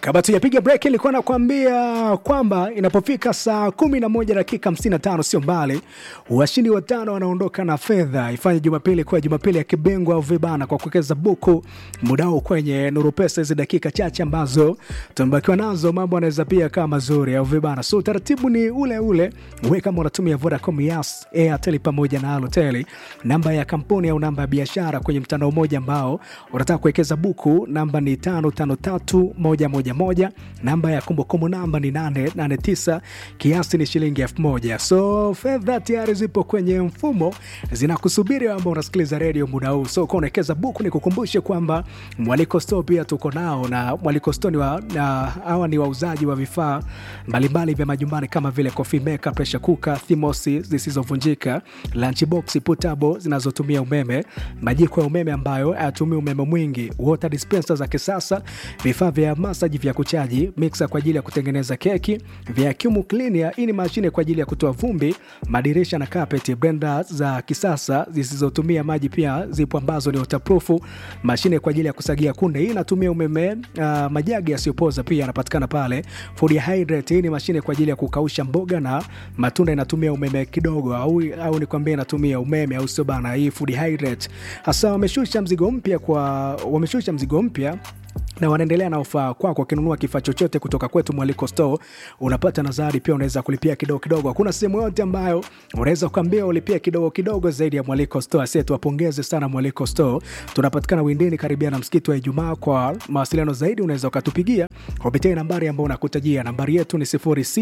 Kabla tujapiga break, ilikuwa nakwambia kwamba inapofika saa kumi na moja dakika hamsini na tano sio mbali, washindi watano wanaondoka na fedha. Ifanye Jumapili kuwa Jumapili ya kibengwa au vibana kwa kuwekeza buku mudao kwenye Nuru Pesa. Hizi dakika chache ambazo tumebakiwa nazo, mambo anaweza pia kama mazuri au vibana. So utaratibu ni ule ule, we kama unatumia Vodacom, Yas, Airtel pamoja na Halotel, namba ya kampuni au namba ya biashara kwenye mtandao mmoja ambao unataka kuwekeza buku, namba ni tano tano tatu moja moja moja. Namba ya kumbukumbu namba ni 889 kiasi ni shilingi elfu moja. So fedha tayari zipo kwenye mfumo zinakusubiri, ambao unasikiliza redio muda huu. So kwa unawekeza buku, ni kukumbushe kwamba Mwaliko Store pia tuko nao, na Mwaliko Store ni wa, na hawa ni wauzaji wa vifaa mbalimbali vya majumbani kama vile coffee maker, pressure cooker, thermosi zisizovunjika, lunchbox portable zinazotumia umeme, majiko ya umeme ambayo hayatumii umeme mwingi, water dispenser za kisasa, vifaa vya masaji vya kuchaji, mixer kwa ajili ya kutengeneza keki, vacuum cleaner, hii ni mashine kwa ajili ya kutoa vumbi, madirisha na carpet, blender za kisasa zisizotumia maji pia zipo ambazo ni waterproof, mashine kwa ajili ya kusagia kunde, hii inatumia umeme. Uh, majagi yasiyopoza pia yanapatikana pale. Food hydrate, hii ni mashine kwa ajili ya kukausha mboga na matunda, inatumia umeme kidogo, au, au nikwambia inatumia umeme, au sio bana? Hii food hydrate hasa wameshusha mzigo mpya kwa wameshusha mzigo mpya na wanaendelea na ofa kwako. Ukinunua kifaa chochote kutoka kwetu Mwaliko Store unapata nazari pia, unaweza kulipia kidogo kidogo. Hakuna sehemu yote ambayo unaweza kuambia ulipia kidogo kidogo zaidi ya Mwaliko Store. Asie, tuwapongeze sana Mwaliko Store. Tunapatikana Windini karibia na msikiti wa Ijumaa. Kwa mawasiliano zaidi unaweza ukatupigia kupitia nambari ambayo unakutajia. Nambari yetu ni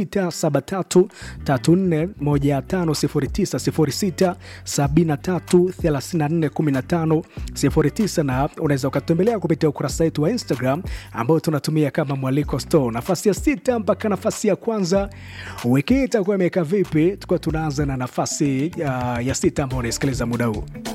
0673341509 0673341509 na unaweza ukatembelea kupitia ukurasa wetu wa Instagram ambao tunatumia kama Mwaliko Store. Nafasi ya sita mpaka nafasi ya kwanza wiki hii itakuwa imeweka vipi? Tukuwa tunaanza na nafasi uh, ya sita ambao unaisikiliza muda huu.